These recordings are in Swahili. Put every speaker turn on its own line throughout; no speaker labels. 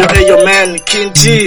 Yo, hey, yo, man, Kinti.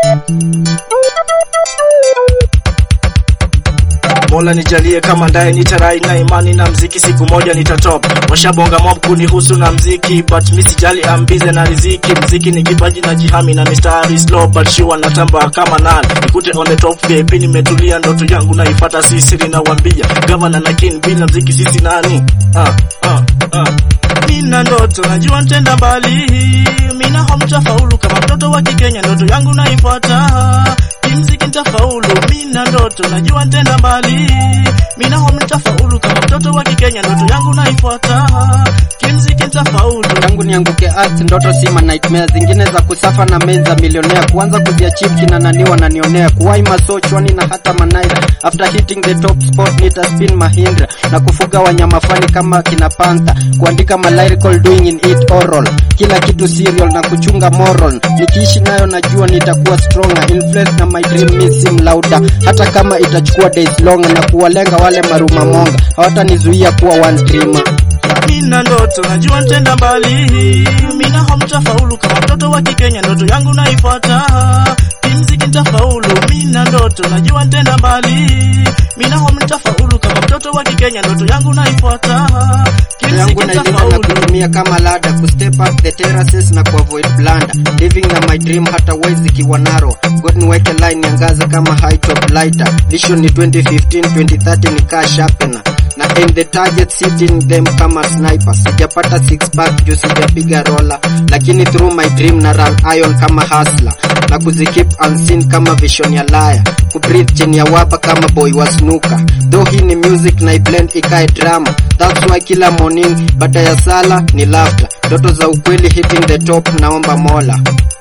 Mola nijalie kama ndaye nitarai na imani na mziki siku moja nitatop. Washabonga mob kunihusu na mziki but mi sijali ambize na riziki. Mziki ni kipaji na jihami na mistari slow but sure natamba kama nani. Nikute on the top VIP nimetulia ndoto yangu naipata si siri na wambia. Governor na king bila mziki sisi nani? Ah, ah, ah. Mina ndoto najua ntenda mbali, mina hamtafaulu kama mtoto wa Kikenya, ndoto yangu naifuata kimziki ntafaulu. Mina ndoto najua ntenda mbali, mina hamtafaulu kama mtoto wa Kikenya, ndoto yangu naifuata kimziki ntafaulu.
tangu nianguke earth ndoto si ma nightmare zingine za kusafa na main za milionea kuanza kuziachieve kina nani wananionea kuwai maso chwani na hata manaira after hitting the top spot nita spin mahindra na kufuga wanyama fani kama kina panther kuandika ma lyrical doing in it oral kila kitu serial na kuchunga moral nikiishi nayo najua nitakuwa stronger influence na my dream mi sim louder hata kama itachukua days longer na kuwalenga wale maruma monga hawatanizuia kuwa one dreamer
Mina ndoto najua ntenda mbali, mina hamtafaulu kama mtoto wa Kikenya, ndoto yangu naifuata kimziki ntafaulu. Mina ndoto najua ntenda mbali, mina hamtafaulu kama mtoto wa Kikenya, ndoto yangu naifuata
Ndoto yangu
kimziki
nailinda na
ntafaulu.
kutumia kama lada kustep up the terraces na kuavoid blunder living na my dream hata ways zikiwa naro god niweke line niangaze kama high top lighter vision ni 2015 2030 ni kaa sharpener na aim the target sitting them kama sniper sijapata six pack juu sijapiga rola lakini through my dream na run iron kama hustler na kuzikeep unseen kama vision ya laya kubreathe chini ya wapa kama boy wa snuka though hii ni music na blend ikae drama that's why kila morning baada ya sala ni laughter ndoto za ukweli hitting the top naomba mola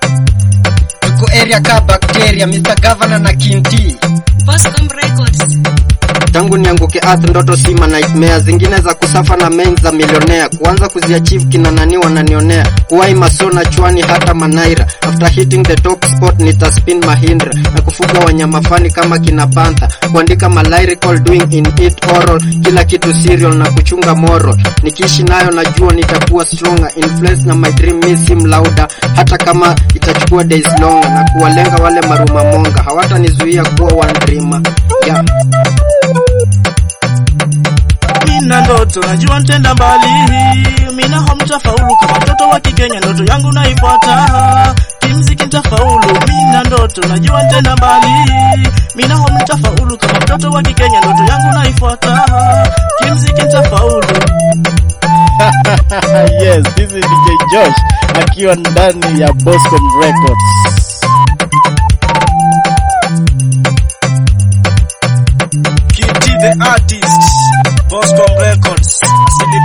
tuko area ka bacteria Mr. Governor na Kinti
Boscom Records.
tangu nianguke earth ndoto si ma nightmare zingine za kusafa na main za milionea kuanza kuziachieve kina nani wananionea kuwai masona chwani hata manaira after hitting the top spot nitaspin mahindra na kufuga wanyama fani kama kina panther kuandika ma lyrical doing in it oral kila kitu serial na kuchunga moral nikiishi nayo najua nitakuwa stronger influence na my dream mi sim louder hata kama itachukua days longer na kuwalenga wale maruma monga hawatanizuia kuwa one dreamer yeah.
Mina ndoto najua ntenda mbali, mina hamtafaulu kama mtoto wa Kikenya, ndoto yangu naifuata kimziki ntafaulu. Mina ndoto najua ntenda mbali, mina hamtafaulu kama mtoto wa Kikenya, ndoto yangu naifuata kimziki ntafaulu.
yes, this is DJ Josh akiwa ndani ya Boscom Records.
Kinti the artist, Boscom Records, Asili